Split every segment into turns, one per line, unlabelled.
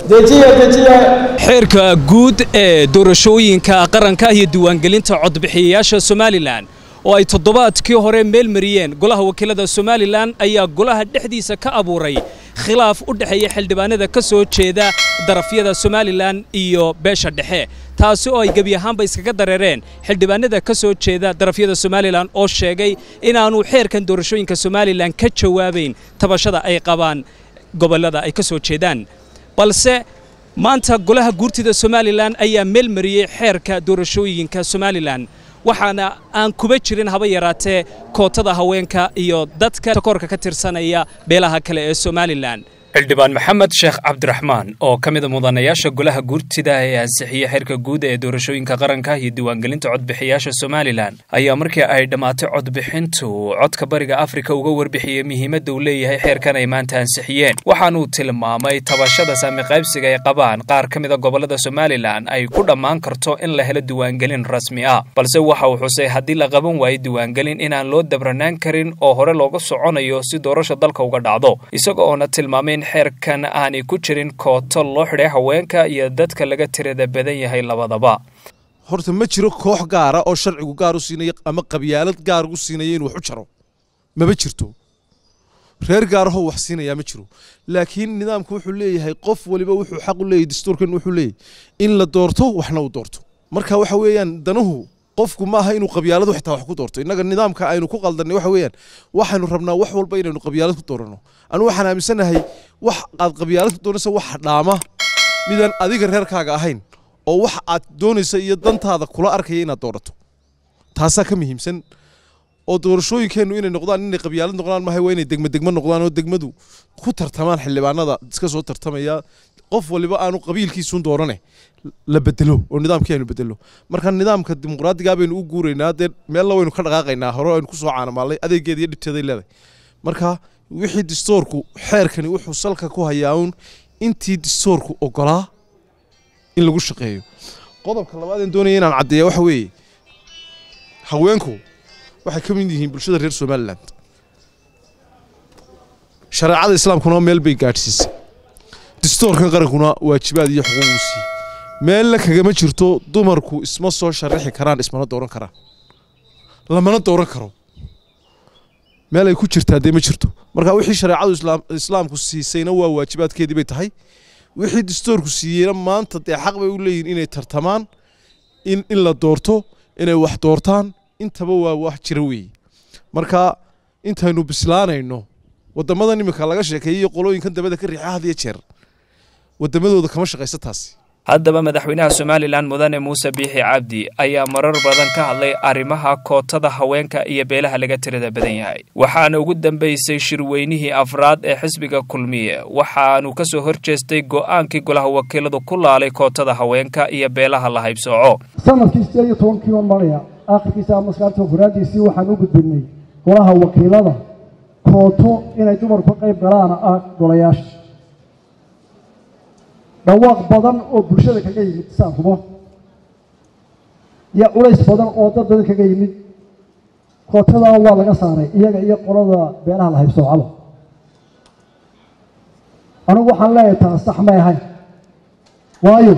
xeerka guud ee doorashooyinka qaranka iyo diiwaangelinta codbixiyayaasha somalilan oo ay toddobaadkii hore meel mariyeen golaha wakiilada somalilan ayaa golaha dhexdiisa ka abuuray khilaaf u dhexeeya xildhibaanada ka soo jeeda darafyada somalilan iyo beesha dhexe taasi oo ay gebi ahaanba iskaga dareereen xildhibaanada ka soo jeeda darafyada somalilan oo sheegay inaanu xeerkan doorashooyinka somalilan ka jawaabayn tabashada ay qabaan gobollada ay ka soo jeedaan balse maanta golaha guurtida somalilan ayaa meel mariyey xeerka doorashooyinka somalilan waxaana aan kuba jirin haba yaraatee kootada haweenka iyo dadka takoorka ka tirsanaya beelaha kale ee somalilan xildhibaan maxamed sheekh cabdiraxmaan oo ka mida mudanayaasha golaha guurtida ee ansixiyey xeerka guud ee doorashooyinka qaranka iyo diiwaangelinta codbixiyaasha somalilan ayaa markii ay dhammaatay codbixintu codka bariga afrika uga warbixiyey muhiimadda uu leeyahay xeerkan ay maanta ansixiyeen waxaanuu tilmaamay tabashada saamiqaybsiga ay qabaan qaar ka mida gobollada somalilan ay ku dhammaan karto in la helo diiwaangelin rasmi ah balse waxa uu xusay haddii la qaban waayo diiwaangelin inaan loo dabranaan karin oo hore looga soconayo si doorasha dalka uga dhacdo isaga oona tilmaamay xeerkan aanay ku jirin kooto loo xidhay haweenka iyo dadka laga tirada badan yahay labadaba
horta ma jiro koox gaara oo sharcigu gaar u siinaya ama qabyaalad gaar u siinaya inuu wax u jaro mama jirto reer gaarahoo wax siinayaa ma jiro laakiin nidaamku wuxuu leeyahay qof waliba wuxuu xaq u leeyahy dastuurkan wuxuu leeyahy in la doorto waxna uu doorto marka waxa weeyaan danuhu qofku maaha inuu qabyaaladu xitaa wax ku doorto innaga nidaamka aynu ku qaldanay waxa weeyaan waxaynu rabnaa wax walba inaynu qabyaalad ku doorano anigu waxaan aaminsanahay wax aad qabyaalad ku doonaysa wax dhaama midaan adiga reerkaaga ahayn oo wax aad doonaysa iyo dantaada kula arkaya inaad doorato taasaa ka muhiimsan oo doorashooyinkeennu inay noqdaan inay qabyaalad noqdaan maaha waa inay degma degmo noqdaan oo degmadu ku tartamaan xildhibaanada iska soo tartamaya qof waliba aanu qabiilkiisuun doorane la bedelo oo nidaamkii aynu bedelo marka nidaamka dimuqraadigaa baynu u guuraynaa dee meella waynu ka dhaqaaqaynaa hore aynu kusoo caanamaalnay adeegeeda iyo dhibteeday leedahay marka wixii distoorku xeerkani wuxuu salka ku hayaa uun intii distoorku ogolaa in lagu shaqeeyo qodobka labaadeen doonaya inaan caddeeya waxa weeye haweenku waxay ka mid yihiin bulshada reer somalilan shareecada islaamkuna meel bay gaadhsiisay distoorkan qarankuna waajibaad iyo xuquuquu siiyey meelna kagama jirto dumarku isma soo sharaxi karaan ismana dooran karaan lamana dooran karo meel ay ku jirtaa dee ma jirto marka wixii shareecadu islaamku siisayna waa waajibaadkeedii bay tahay wixii distoorku siiyeyna maanta dee xaq bay u leeyihin inay tartamaan in in la doorto inay wax doortaan intaba waa wax jira weeye marka intaynu bislaanayno wadamadan iminka laga sheekeeyey iyo qolooyinkan dabada ka riixa had iyo jeer wadamadooda kama shaqaysa taasi
haddaba madaxweynaha somalilan mudane muuse biixi cabdi ayaa marar badan ka hadlay arrimaha kootada haweenka iyo beelaha laga tirada badan yahay waxaana ugu dambaysay shirweynihii afraad ee xisbiga kulmiye waxaanu ka soo hor jeestay go'aankii golaha wakiiladu ku laalay kootada haweenka iyo beelaha la haybsooco
sanadkii sideed iyo tobankii oo maraya aakhirkiisa amaskaarta furaadiisii waxaan u gudbinay golaha wakiilada kooto inay dumarku ka qayb galaana ah golayaasha dhawaaq badan oo bulshada kaga yimid saankumo iyo culays badan oo dad badan kaga yimid kootadaa waa laga saaray iyaga iyo qolada beelaha la haybsoocaba anigu waxaan leeyahay taas sax may ahayn waayo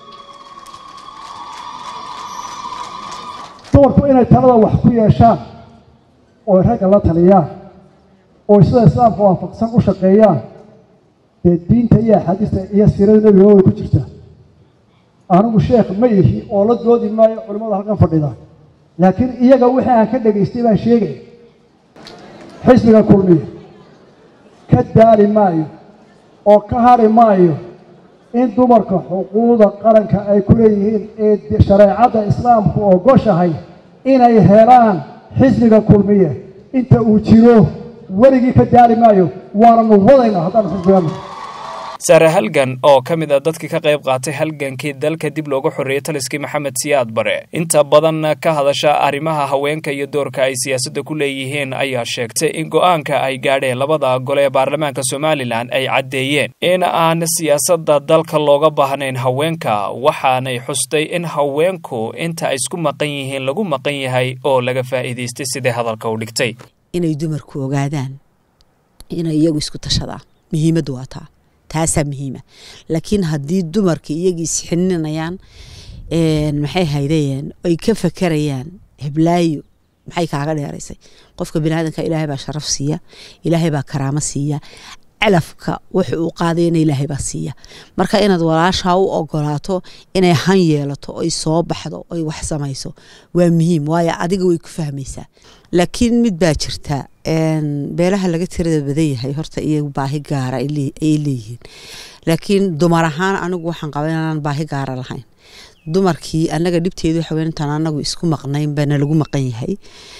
dumarku inay talada wax ku yeeshaan oo ragga la taliyaan oo sida islaamka waafaqsan u shaqeeyaan dee diinta iyo axaadiista iyo siirada nebiga way ku jirtaa anigu sheekh ma ihi oo la doodi maayo culimmada halkan fadhida laakiin iyaga wixii aan ka dhegaystay baan sheegay xisbiga kulmiya ka daali maayo oo ka hari maayo in dumarka xuquuqda qaranka ay ku leeyihiin ee shareecadda islaamku ogoshahay inay helaan xisbiga kulmiye inta uu jiro weligii ka daali maayo waananu wadayna haddaanu xisbigaana
sare halgan oo ka mid a dadkii ka qayb qaatay halgankii dalka dib looga xoreeyey taliskii maxamed siyaad bare inta badan ka hadasha arrimaha haweenka iyo doorka ay siyaasadda ku leeyihiin ayaa sheegtay in go'aanka ay gaadheen labada gole ee baarlamaanka somalilan ay caddeeyeen in aan siyaasadda dalka looga baahnayn haweenka waxaanay xustay in haweenku inta ay isku maqan yihiin lagu maqan yahay oo laga faa'iidaystay sidai hadalka u dhigtay
inay dumarku ogaadaan inay iyagu isku tashadaan muhiimaddu waa taa taasaa muhiima laakiin haddii dumarka iyagii isxininayaan maxay haydayeen ay ka fakerayaan heblaayo maxay kaaga dheeraysay qofka biniaadanka ilaahay baa sharaf siiya ilaahay baa karaamo siiya calafka wuxu uu qaadayna ilaahay baa siiya marka inaad walaashaa u ogolaato inay han yeelato oy soo baxdo oy wax samayso waa muhiim waayo adiga way ku fahmaysaa laakiin mid baa jirta beelaha laga tirada badan yahay horta iyagu baahi gaara ayay leeyihiin laakiin dumar ahaan anigu waxaan qaba inaanan baahi gaara lahayn dumarkii anaga dhibteedu waxa weyn intaan anagu isku maqnayn baana lagu maqan yahay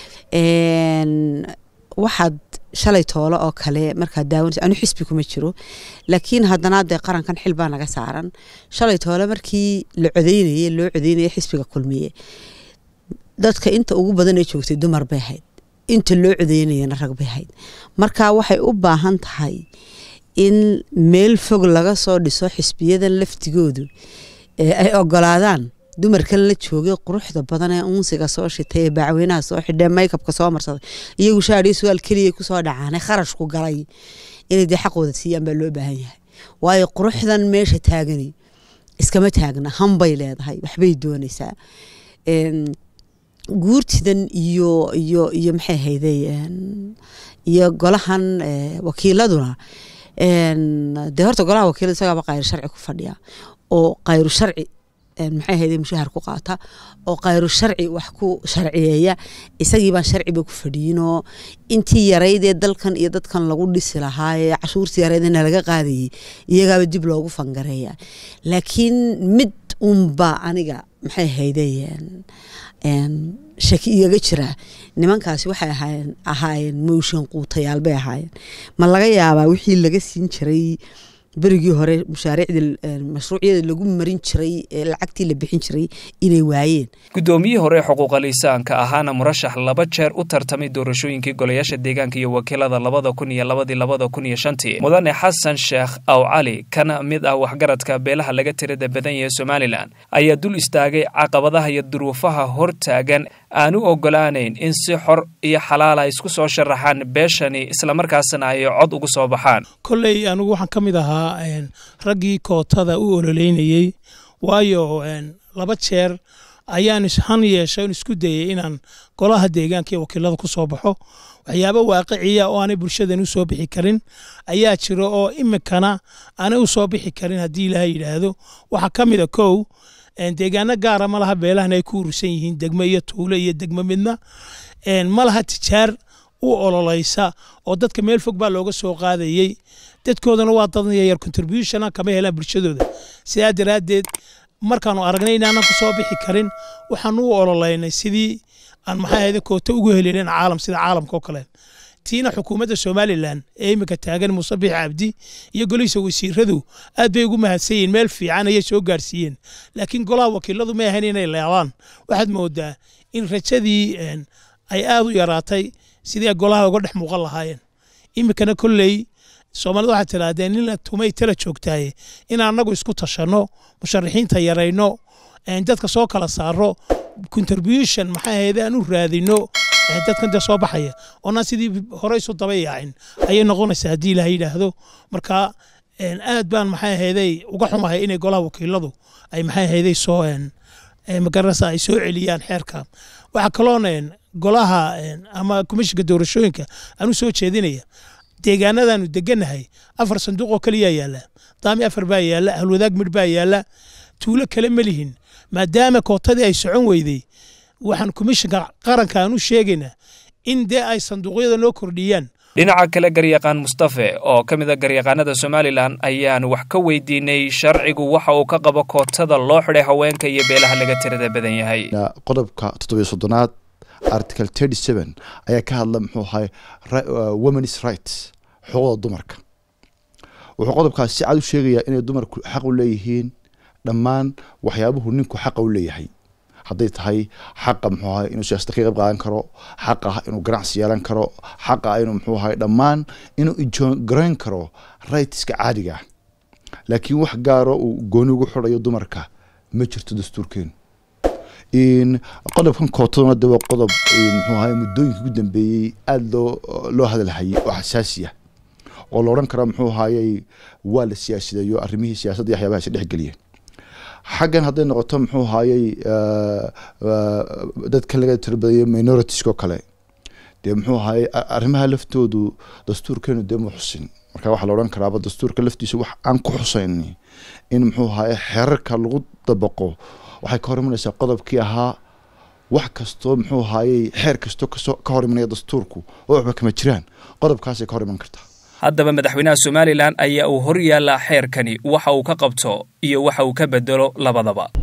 waxaad shalay toole oo kale markaad daawanaysa anu xisbi kuma jiro laakiin haddana dee qarankan xil baa naga saaran shalay toole markii la codeynayay loo codeynaya xisbiga kulmiye dadka inta ugu badan ee joogtay dumar bay ahayd inta loo codeynayana rag bay ahayd marka waxay u baahan tahay in meel fog laga soo dhiso xisbiyadan laftigoodu ay ogolaadaan dumarkan la joogay quruxda badan ee unsiga soo shitay ee bacweynaha soo xidhee maykabka soo marsaday iyagu shaadhiyo su-aal keliya kusoo dhacaanay kharashku galay inay dee xaqooda siiyaan baa loo baahan yahay waayo quruxdan meesha taagani iskama taagna hanbay leedahay waxbay doonaysaa guurtidan iyo iyo iyo maxay hayday iyo golahan wakiiladuna dee horta golaha wakiilada isagaaba qayr sharci ku fadhiya oo qayru sharci maxay hayday mushahar ku qaata oo qayru sharci wax ku sharciyeeya isagii baan sharciba ku fadhiyinoo intii yaraydee dalkan iyo dadkan lagu dhisi lahaa ee cashuurtii yaraydena laga qaadayay iyagaaba dib loogu fangareeya laakiin mid unba aniga maxay hayday shaki igaga jira nimankaasi waxay ahaayeen ahaayeen mooshin quutayaal bay ahaayeen ma laga yaabaa wixii laga siin jiray berigii hore mashaariicdii mashruucyada lagu marin jiray ee lacagtii la bixin jiray inay waayeen
guddoomiyihii hore xuquuqa liisaanka ahaana murashax laba jeer u tartamay doorashooyinkii golayaasha deegaanka iyo wakiilada labada kun iyo labadii labada kun iyo shantii mudane xasan sheekh aw cali kana mid ah waxgaradka beelaha laga tirada badan yahe somalilan ayaa dul istaagay caqabadaha iyo duruufaha hor taagan aan u ogolaanayn in si xor iyo xalaal ay isku soo sharaxaan beeshani islamarkaasna ay cod ugu soo baxaan
kolley anigu waxaan ka mid ahaa raggii kootada u ololeynayey waayo laba jeer ayaan han yeeshay on isku dayay inaan golaha deegaanka iyo wakiilada ku soo baxo waxyaabo waaqiciya oo aanay bulshadan u soo bixi karin ayaa jira oo iminkana aanay u soo bixi karin haddii ilaaha yidhaahdo waxaa ka mid a kow deegaano gaara ma laha beelahana ay ku urursan yihiin degmo iyo tuulo iyo degmo midna ma laha tijaar u ololaysa oo dadka meel fog baa looga soo qaadayey dadkoodana waa dad yar contribution kama helaan bulshadooda sidaa daraaddeed markaanu aragnay inaanan ku soo bixi karin waxaan u ololeynay sidii aan maxay ahayde koota ugu helinin caalam sida caalamka oo kale tiina xukuumadda somalilan ee iminka taagan muuse bix cabdi iyo golihiisa wasiiradu aad bay ugu mahadsan yihiin meel fiican ayay soo gaarsiiyeen laakiin golaha wakiiladu may ahayn inay leebaan waxaad moodaa in rajadii ay aad u yaraatay sidii golaha uga dhex muuqan lahaayeen iminkana kolley soomaalida waxaad tidhaahdeen in la tumay tala joogtaaye in annagu isku tashanno musharaxiinta yarayno dadka soo kala saaro contribution maxay ahayde aan u raadino dadkan dee soo baxaya oonaan sidii hore isu daba yaacin ayay noqonaysaa haddii ilaha yidhaahdo marka aad baan maxay ahayday uga xumahay inay golaha wakiiladu ay maxay ahayday soo magaranaysa ay soo celiyaan xeerka waxaa kaloona golaha ama komishinka doorashooyinka aan u soo jeedinaya deegaanadaanu deganahay afar sanduuq oo kaliyaa yaala daami afar baa yaala halwadaag midh baa yaala tuulo kale ma lihin maadaama kootadii ay socon weyday waxaan komishinka qaranka aan u sheegaynaa in dee ay sanduuqyada noo kordhiyaan
dhinaca kale garyaqaan mustafe oo ka mid a garyaqaanada somalilan ayaan wax ka weydiinay sharcigu waxa uu ka qabo kootada loo xidhay haweenka iyo beelaha laga tirada badan yahay
qodobka toddobiyo soddonaad article thirty seven ayaa ka hadla muxuu ahay women's rights xuquuqda dumarka wuxuu qodobkaas si cad u sheegayaa inay dumarku xaq u leeyihiin dhammaan waxyaabuhu ninku xaqa u leeyahay hadday tahay xaqa muxuu ahay inuu siyaasada ka qayb qaadan karo xaqa inuu ganacsi yeelan karo xaqa inuu muxuu ahay dhammaan inuu ijoogarayn karo rightska caadiga laakiin wax gaaro uu gooni ugu xidhayo dumarka ma jirto dastuurkeenu qodobkan kootaduna de waa qodob muxuu ahay muddooyinka ugu dambeeyey aada loo loo hadalhayay oo xasaasi ah oo la odhan kara muxuu ahaayey waa la siyaasideeyo arrimihii siyaasadda iyo waxyaabaha is dhexgeliyeen xaggan hadday noqoto muxuu ahaayey dadka laga tirabadayay minoritieskoo kale dee muxuu ahaayey arrimaha laftoodu dastuurkeenu dee ma xusin marka waxaa la odhan karaaba dastuurka laftiisa wax aan ku xusayn in muxuu ahaye xeerarka lagu dabaqo waxay ka hor imanaysaa qodobkii ahaa wax kastoo muxuu ahaayey xeer kastoo kasoo ka hor imanaya dastuurku oo waxba kama jiraan qodobkaasay ka hor iman kartaa
haddaba madaxweynaha somalilan ayaa uu hor yaallaa xeerkani waxa uu ka qabto iyo waxa uu ka bedelo labadaba